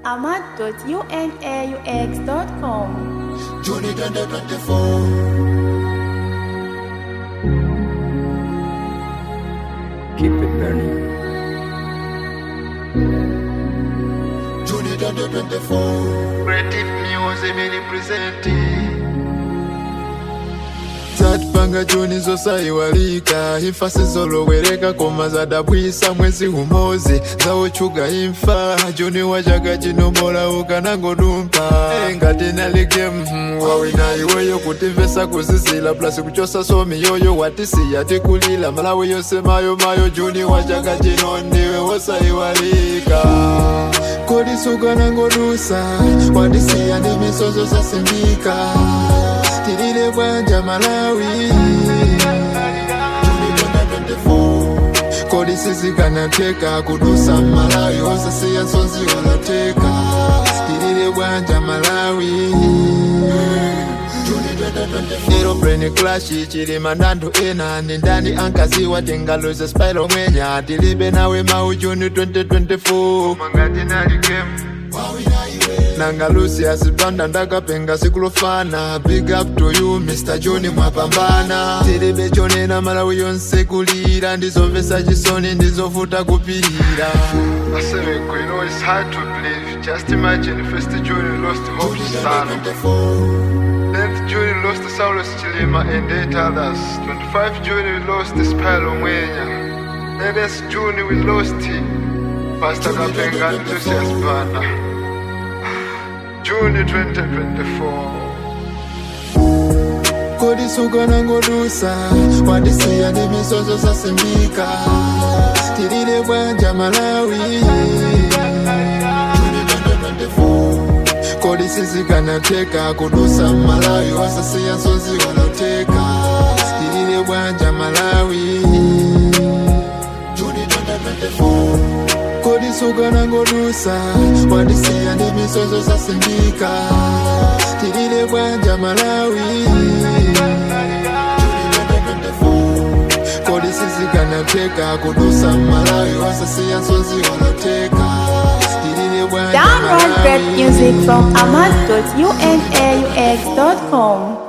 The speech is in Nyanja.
ahmad.unaux.com. Juni 2024. Keep it burning. Juni 2024. Creative music me representing. zatupanga juni zosaiwalika imfa sizolowereka koma zadabwisa mwezi umozi zawochuga imfa juni wachaga chinomolauka nangodumpa ngati nalike mhm, wawina iweyo kutimvesa kuzizila plasi kuchosa somi yoyo watisiya tikulila malawi yose mayo mayo juni wachaga chino ndiwe wosaiwalika kodisuka nangodusa watisiya ndi misozo zasimbika tilile bwanja malawi kodi sizikanateka kudusa malawi osasiya nsonzi waloteka tilile bwanja malawi aeroplane clash chilima ndandu ena ni ndani ankaziwa tingaluze spilo mwenya tilibe nawe mau juni 2024 Mangati nalikemu. nanga lucius banda ndakapenga sikulofana big up to you mr john mwapambana tilibe chonena malawi yonse kulira ndizomvesa chisoni ndizovuta kupirira I say, you know, it's hard to believe. Just imagine first June lost Hope Sana. 10th June lost Saulos Chilima and 8 others. 25 June we lost Spilo Mwenya. 8th June we lost Pastor Kapenga and Lucius Banda. June 2024. kodisuka nangodusa wadisiya ndi misozo zasimbika tilile bwanja malawi kodi sizikanateka kudusa malawi wasasiya nsonzi waloteka tilile bwanja malawi kodisuka nangodusa wadisiya ndi misozo zasimbika tilile bwanja malawi kodi sizikanateka kudusa malawi wasasiya nsonzi waloteka tilile bwanja Download great malawi music from ahmad.unaux.com.